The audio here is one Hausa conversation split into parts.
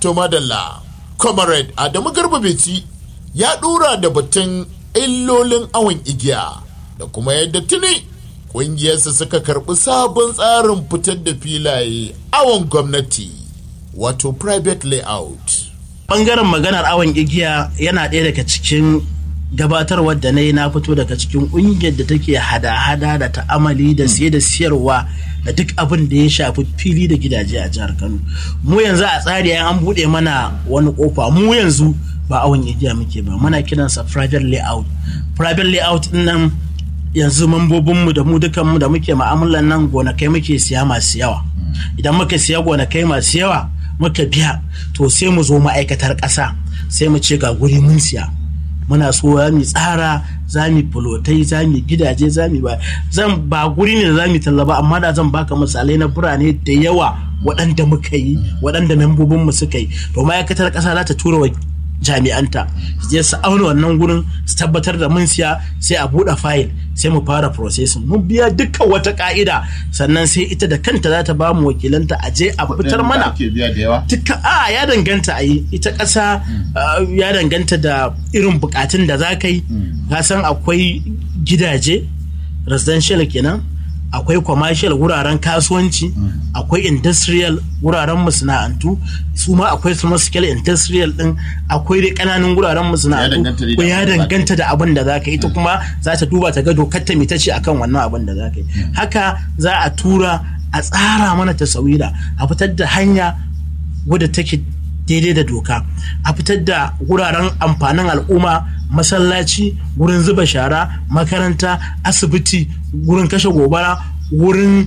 to madalla comrade adamu garba beci ya dura da batun illolin awon igiya da kuma yadda tuni ƙungiyarsa suka karɓi sabon tsarin fitar da filaye awon gwamnati wato private layout bangaren maganar awon igiya yana ɗaya daga cikin gabatarwar da na yi na fito daga cikin ƙungiyar da take hada-hada da ta'amali da siye da siyarwa da duk abin da ya shafi fili da gidaje a jihar kano mu yanzu a tsari an buɗe mana wani kofa mu yanzu ba awon igiya muke ba muna kiransa private layout private layout nan yanzu mambobinmu da mu dukanmu da muke ma'amalan nan gonakai muke siya masu yawa idan muka siya gonakai masu yawa muka biya to sai mu zo ma'aikatar ƙasa sai mu ce ga guri mun siya muna so za mu tsara za mu fulotai za mu gidaje za mu ba zan ba guri ne da za mu tallaba amma da zan baka misalai na birane da yawa waɗanda muka yi waɗanda membobinmu suka yi to ma'aikatar ƙasa za ta tura wa jami'anta su je su auna wannan gurin su tabbatar da mun siya sai a buɗe fayil sai mu fara processing mun biya dukkan wata ka'ida sannan sai ita da kanta za ta ba mu wakilanta a je a fitar mana dukkan a ya danganta a yi ita ƙasa ya danganta da irin bukatun da za ka yi ka san akwai gidaje residential kenan akwai commercial wuraren kasuwanci akwai industrial wuraren masana'antu su ma akwai small scale industrial din akwai dai kananan wuraren masana'antu ko ya danganta da abin da zaka yi ita kuma za ta duba ta ga dokar ta ce akan wannan abin da zaka yi haka za a tura a tsara mana tasawira a fitar da hanya wadda take daidai da doka a fitar da wuraren amfanin al'umma masallaci wurin zuba shara makaranta asibiti wurin kashe gobara wurin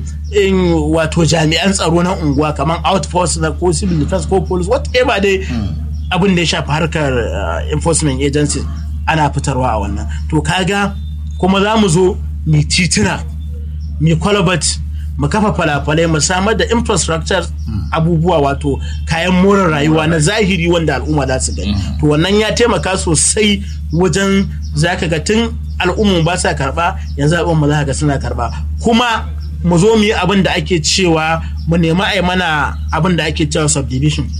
wato jami'an tsaro na unguwa kamar outpost na ko civil defense ko police whatever dai abin da ya shafi harkar enforcement agency ana fitarwa a wannan to kaga kuma za mu zo mai tituna mai kwalabat mu kafa falafalai mu samar da infrastructure abubuwa wato kayan more rayuwa na zahiri wanda al'umma za su gani to wannan ya taimaka sosai wajen zaka ga tun al'umma ba sa karba yanzu al'umma za ga suna karba kuma mu zo mu yi abin da ake cewa mu nemi a mana abin da ake cewa subdivision